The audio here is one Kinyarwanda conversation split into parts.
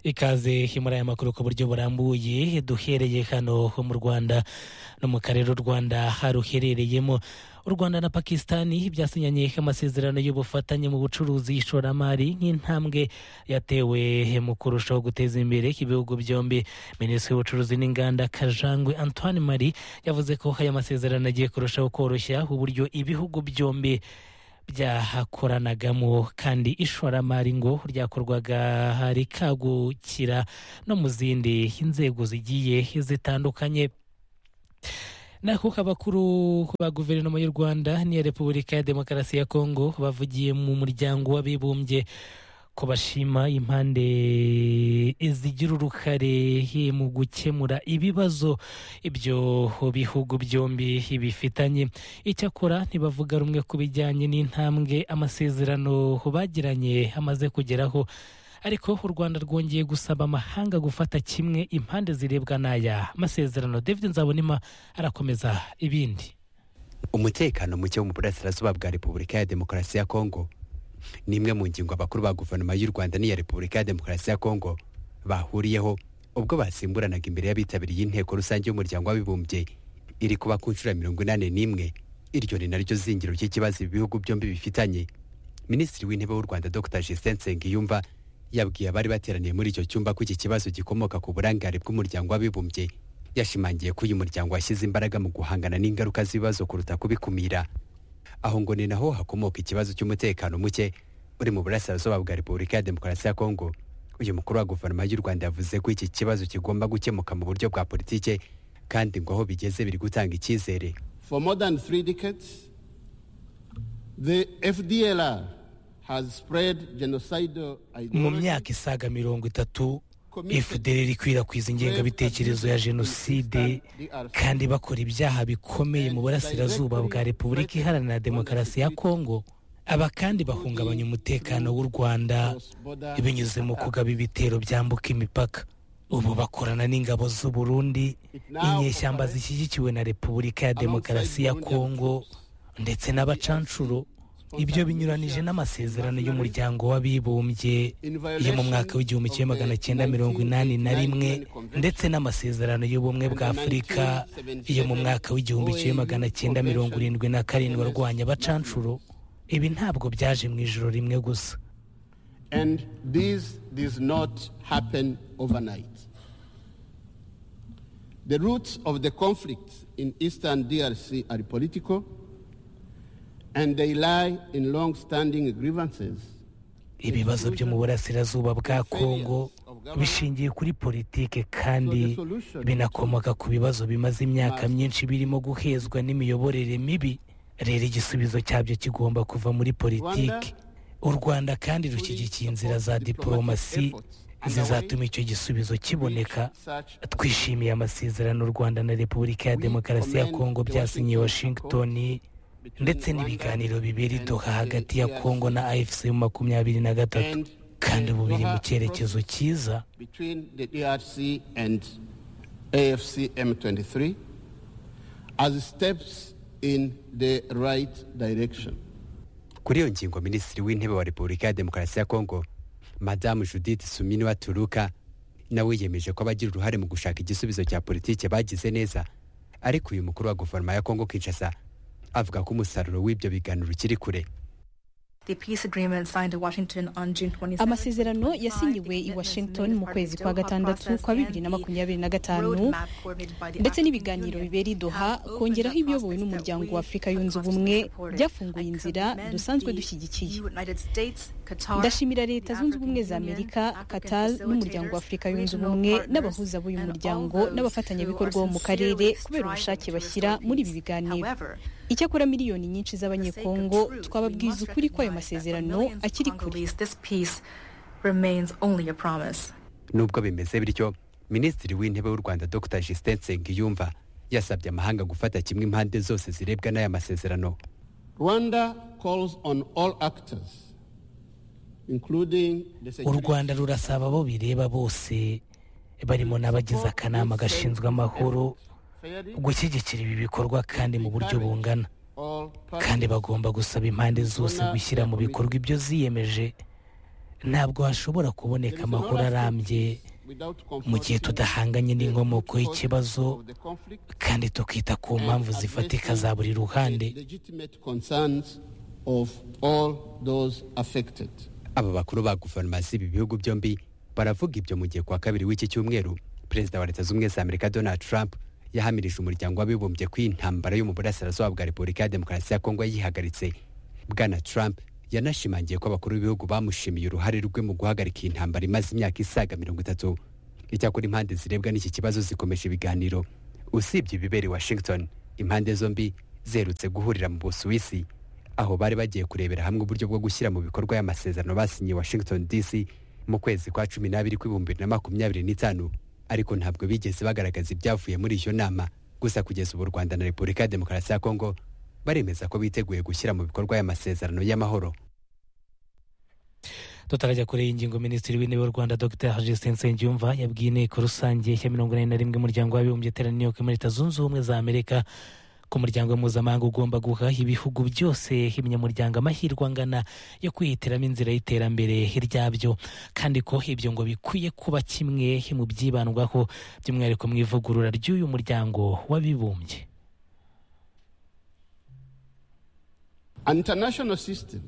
ikaze muri aya makuru ku buryo burambuye duhereye hano mu rwanda no mu karere u rwanda ruherereyemo u rwanda na pakisitani byasinyanye amasezerano y'ubufatanye mu bucuruzi ishoramari nk'intambwe yatewe mu kurushaho guteza imbere ibihugu byombi minisitiri w'ubucuruzi n'inganda kajangwe antoine marie yavuze ko aya masezerano agiye kurushaho koroshya uburyo ibihugu byombi byahakoranagamo kandi ishoramari ngo ryakorwaga rikagukira no mu zindi nzego zigiye zitandukanye naho abakuru ba guverinoma y'u rwanda n'iya repubulika ya demokarasi ya kongo bavugiye mu muryango w'abibumbye ko bashima impande zigira uruhare mu gukemura ibibazo ibyo bihugu byombi bifitanye icyakora ntibavuga rumwe ku bijyanye n'intambwe amasezerano bagiranye amaze kugeraho ariko u rwanda rwongeye gusaba amahanga gufata kimwe impande zirebwa n'aya masezerano david nzabonima arakomeza ibindi umutekano muke wo mu burasirazuba bwa repubulika ya demokarasi ya kongo ni imwe mu ngingo abakuru ba guverinoma y'u rwanda n'iya repubulika ya demokarasi ya kongo bahuriyeho ubwo basimburanaga imbere y'abitabiriye inteko rusange y'umuryango w'abibumbye iri kuba ku nshuro ya mirongo inani n'imwe iryo ni naryo zingiro ry'ikibazo ibihugu byombi bifitanye minisitiri w'intebe w'u rwanda dr justin nsengiyumva yabwiye abari bateraniye muri icyo cyumba ko iki kibazo gikomoka ku burangare bw'umuryango w'abibumbye yashimangiye ko uyu muryango washyize imbaraga mu guhangana n'ingaruka z'ibibazo kuruta kubikumira aho ngo ni naho hakomoka ikibazo cy'umutekano muke uri mu burasirazuba bwa repubulika ya demokarasi ya kongo uyu mukuru wa guverinoma y'u rwanda yavuze ko iki kibazo kigomba gukemuka mu buryo bwa politike kandi ngo aho bigeze biri gutanga icyizere for more than three decades the fdlr mu myaka isaga mirongo itatu efuderi ikwirakwiza ingengabitekerezo ya jenoside kandi bakora ibyaha bikomeye mu burasirazuba bwa repubulika iharanira demokarasi ya kongo aba kandi bahungabanya umutekano w'u rwanda binyuze mu kugaba ibitero byambuka imipaka ubu bakorana n'ingabo z'u Burundi inyeshyamba zishyigikiwe na repubulika ya demokarasi ya kongo ndetse n'abacanshuro ibyo binyuranije n'amasezerano y'umuryango w'abibumbye yo mu mwaka w'igihumbi kimwe magana cyenda mirongo inani na rimwe ndetse n'amasezerano y'ubumwe bwa afurika yo mu mwaka w'igihumbi kimwe magana cyenda mirongo irindwi na karindwi arwanya abacanshuro ibi ntabwo byaje mu ijoro rimwe gusa The roots of the conflicts in eastern DRC are political and they lie in long-standing grievances. ibibazo byo mu burasirazuba bwa kongo bishingiye kuri politike kandi binakomoka ku bibazo bimaze imyaka myinshi birimo guhezwa n'imiyoborere mibi rero igisubizo cyabyo kigomba kuva muri politiki u rwanda kandi rushyigikiye inzira za diporomasi zizatuma icyo gisubizo kiboneka twishimiye amasezerano u rwanda na repubulika ya demokarasi ya kongo byasinyiye washington ndetse n'ibiganiro bibera idoha hagati ya kongo na afc mu makumyabiri na gatatu kandi ubu biri mu cyerekezo cyiza kuri iyo ngingo minisitiri w'intebe wa repubulika ya demokarasi ya kongo madamu judith sumini waturuka nawe yemeje ko abagira uruhare mu gushaka igisubizo cya politiki bagize neza ariko uyu mukuru wa guverinoma ya kongo kinshasa avuga ko umusaruro w'ibyo biganiro ukiri kure amasezerano yasinyiwe i washington mu kwezi kwa gatandatu kwa bibiri na makumyabiri na gatanu ndetse n'ibiganiro bibera i doha kongeraho ibiyobowe n'umuryango wa afurika yunze ubumwe byafunguye inzira dusanzwe dushyigikiye ndashimira leta zunze ubumwe za amerika qatar n'umuryango wa afurika yunze ubumwe n'abahuza b'uyu muryango n'abafatanyabikorwa bo mu karere kubera ubushake bashyira muri ibi biganiro icyakora miliyoni nyinshi z'abanyekongo twababwiza ukuri ko ayo masezerano akiri kure nubwo bimeze bityo minisitiri w'intebe w'u rwanda dr justin nsengiyumva yasabye amahanga gufata kimwe impande zose zirebwa n'aya masezerano u rwanda rurasaba abo bireba bose barimo n'abagize akanama gashinzwe amahoro gushyigikira ibi bikorwa kandi mu buryo bungana kandi bagomba gusaba impande zose gushyira mu bikorwa ibyo ziyemeje ntabwo hashobora kuboneka amahoro arambye mu gihe tudahanganye n'inkomoko y'ikibazo kandi tukita ku mpamvu zifatika za buri ruhande aba bakuru ba guverinoma z'ibi bihugu byombi baravuga ibyo mu gihe kwa kabiri w'iki cyumweru perezida wa leta z'ubumwe za amerika donald trump yahamirije umuryango w'abibumbye ko intambara yo mu burasirazuba bwa repubulika ya demokarasi ya kongo yihagaritse bwana trump yanashimangiye ko abakuru b'ibihugu bamushimiye uruhare rwe mu guhagarika iyi ntambara imaze imyaka isaga mirongo itatu icyakora impande zirebwa n'iki kibazo zikomeje ibiganiro usibye ibibera i washington impande zombi ziherutse guhurira mu busuwisi aho bari bagiye kurebera hamwe uburyo bwo gushyira mu bikorwa y'amasezerano basinyiye washington dc mu kwezi kwa cumi n'abiri kw'ibihumbi bibiri na makumyabiri n'itanu ariko ntabwo bigeze bagaragaza ibyavuye muri iyo nama gusa kugeza ubu rwanda na repubulika ya demokarasi ya kongo baremeza ko biteguye gushyira mu bikorwa y'amasezerano y'amahoro tutarajya kure y'ingingo minisitiri w'intebe w'u rwanda dr hajistin nsengiyumva yabwiye inteko rusange ya mirongo ine na rimwe umuryango w'abibumbye iteraniye ku muri leta zunze ubumwe za amerika ko umuryango mpuzamahanga ugomba guha ibihugu byose ibinyamuryango amahirwe angana yo kwihitiramo inzira y'iterambere ryabyo kandi ko ibyo ngo bikwiye kuba kimwe mu byibandwaho by'umwihariko mu ivugurura ry'uyu muryango w'abibumbye An international system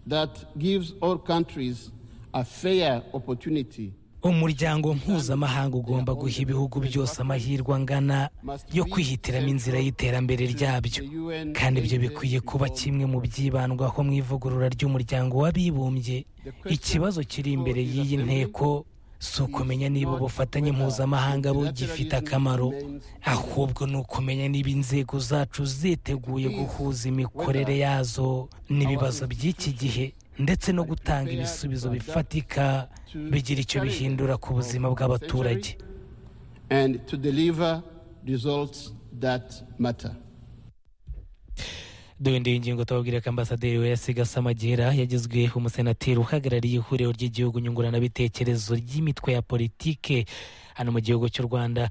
that gives all countries a fair opportunity umuryango mpuzamahanga ugomba guha ibihugu byose amahirwe angana yo kwihitiramo inzira y'iterambere ryabyo kandi ibyo bikwiye kuba kimwe mu byibandwaho mu ivugurura ry'umuryango w'abibumbye ikibazo kiri imbere y'iyi nteko si ukumenya niba ubufatanye mpuzamahanga bugifite akamaro ahubwo ni ukumenya niba inzego zacu ziteguye guhuza imikorere yazo n'ibibazo by'iki gihe ndetse no gutanga ibisubizo bifatika bigira icyo bihindura ku buzima bw'abaturage duhindura ingingo tubabwira ko ambasaderi we yasigasamagira yagizwe umusenateri uhagarariye ihuriro ry'igihugu nyunguranabitekerezo ry'imitwe ya politike hano mu gihugu cy'u rwanda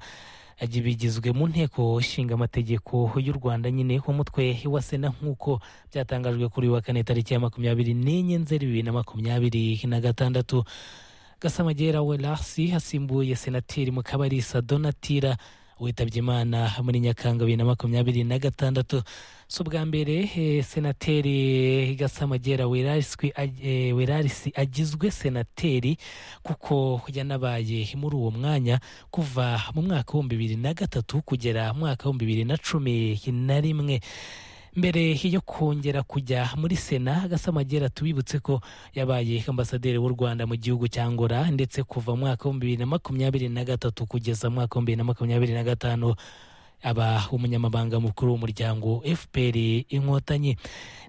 bigizwe mu nteko ishinga amategeko y'u rwanda nyine umutwe wa sena nk'uko byatangajwe kuri uyu wa kane tariki ya makumyabiri n'enye nzeri bibiri na makumyabiri na gatandatu gasamagera we rasi asimbuye senateri mukabarisa donatira witabye imana muri nyakanga bibiri na makumyabiri na gatandatu si ubwa mbere senateri gasamagera werarisi agizwe senateri kuko yanabaye muri uwo mwanya kuva mu mwaka w'ibihumbi bibiri na gatatu kugera mu mwaka w'ibihumbi bibiri na cumi na rimwe mbere yo kongera kujya muri sena gasamagera tubibutse ko yabaye ambasaderi w'u rwanda mu gihugu cya ngora ndetse kuva mu mwaka w'ibihumbi bibiri na makumyabiri na gatatu kugeza mu mwaka w'ibihumbi bibiri na makumyabiri na gatanu aba umunyamabanga mukuru w'umuryango fpr inkotanyi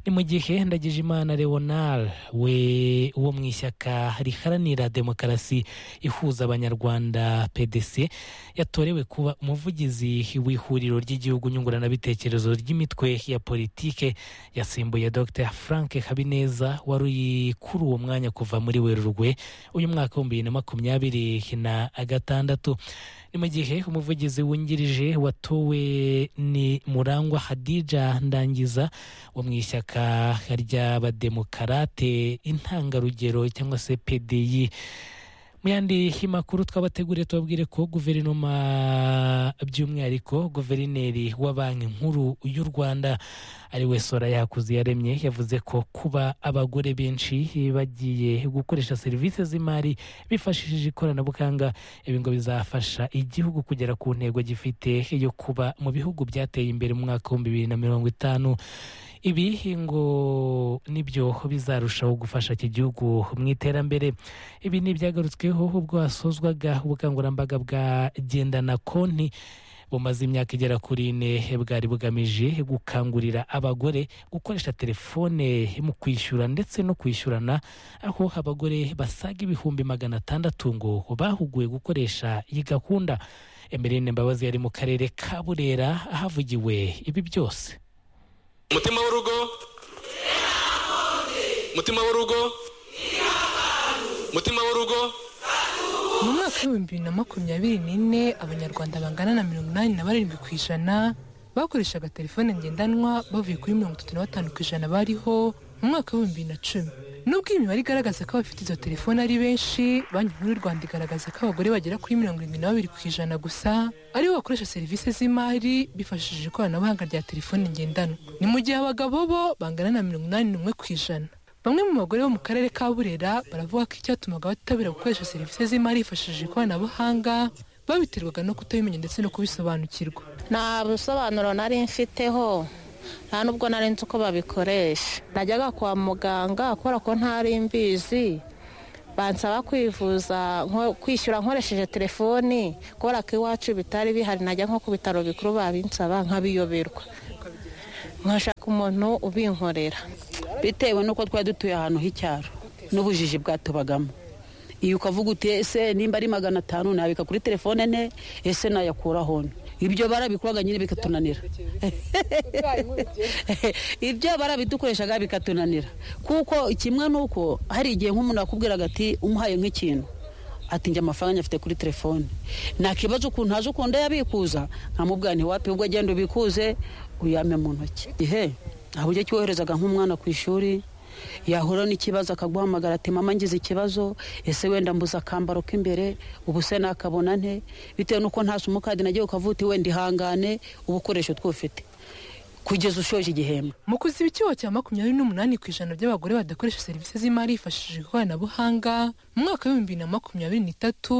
ni mu gihe ndagijimana leonard we wo mu ishyaka riharanira demokarasi ihuza abanyarwanda pdc yatorewe kuba umuvugizi w'ihuriro ry'igihugu nyunguranabitekerezo ry'imitwe ya politike yasimbuye dr frank habineza wari uri kuri uwo mwanya kuva muri werurwe uyu mwaka w'ibihumbi bibiri na makumyabiri na gatandatu ni mu gihe umuvugizi wungirije watowe ni murangwa hadija ndangiza wo mu ishyaka ry'abademokarate intangarugero cyangwa se pdi mu yandi makuru twabateguriye tubabwire ko guverinoma by'umwihariko guverineri wa banki nkuru y'u rwanda ari we sora yakuze yaremye yavuze ko kuba abagore benshi bagiye gukoresha serivisi z'imari bifashishije ikoranabuhanga ibi ngo bizafasha igihugu kugera ku ntego gifite yo kuba mu bihugu byateye imbere mu mwaka w'ibihumbi bibiri na mirongo itanu ibi ngo nibyo bizarushaho gufasha iki gihugu mu iterambere ibi ni ibyagarutsweho ubwo hasozwaga ubukangurambaga bwa gendana konti bumaze imyaka igera kuri ine bwari bugamije gukangurira abagore gukoresha telefone mu kwishyura ndetse no kwishyurana aho abagore basaga ibihumbi magana atandatu ngo bahuguwe gukoresha iyi gahunda emerine mbabazi yari mu karere ka burera ahavugiwe ibi byose umutima w'urugo umutima w'urugo umutima w'urugo mu mwaka w'ibihumbi bibiri na makumyabiri n'ine abanyarwanda bangana na mirongo inani na barindwi ku ijana bakoreshaga telefone ngendanwa bavuye kuri mirongo itatu na batanu ku ijana bariho mu mwaka w'ibihumbi bibiri na cumi nubwo iyi mibare igaragaza ko abafite izo telefone ari benshi banki nkuru y'u rwanda igaragaza ko abagore bagera kuri mirongo irindwi na babiri ku ijana gusa aribo bakoresha serivisi z'imari bifashishije ikoranabuhanga rya telefone ngendanwa ni mu gihe abagabo bo bangana na mirongo inani n'umwe ku ijana bamwe mu bagore bo mu karere ka burera baravuga ko icyatumaga batitabira gukoresha serivisi z'imari hifashishije ikoranabuhanga babiterwaga no kutabimenya ndetse no kubisobanukirwa nta busobanuro nari mfiteho nta nubwo nari nzi uko babikoresha najyaga kwa muganga kubera ko ntari mbizi bansaba kwivuza nko- kwishyura nkoresheje telefoni kubera ko iwacu bitari bihari najya nko ku bitaro bikuru babinsaba nkabiyoberwa nkashaka umuntu ubinkorera bitewe n'uko twari dutuye ahantu h'icyaro n'ubujiji bwatubagamo iyo ukavuga uti ese nimba ari magana atanu nabika kuri telefone ne ese nayakuraho nte?" ibyo barabikoraga nyine bikatunanira ibyo barabidukoreshaga bikatunanira kuko kimwe n'uko hari igihe nk'umuntu yakubwiraga ati umuhaye nk'ikintu ati njye amafaranga afite kuri telefone nta kibazo ukuntu haje ukuntu yabikuza nkamubwira ntiwapi ubwo agenda ubikuze uyame mu ntoki ihe nta buryo ki woherezaga nk'umwana ku ishuri yahura n'ikibazo akaguhamagara ati mama ngize ikibazo ese wenda mbuze akambaro k'imbere ubu se nakabona nte bitewe n'uko nta simukadi nagiye ukavuga uti wenda ihangane ubukoresho twufite kugeza ushoje igihembwe mu kuziba icyuho cya makumyabiri n'umunani ku ijana by'abagore badakoresha serivisi z'imari hifashishije ikoranabuhanga mu mwaka w'ibihumbi bibiri na makumyabiri n'itatu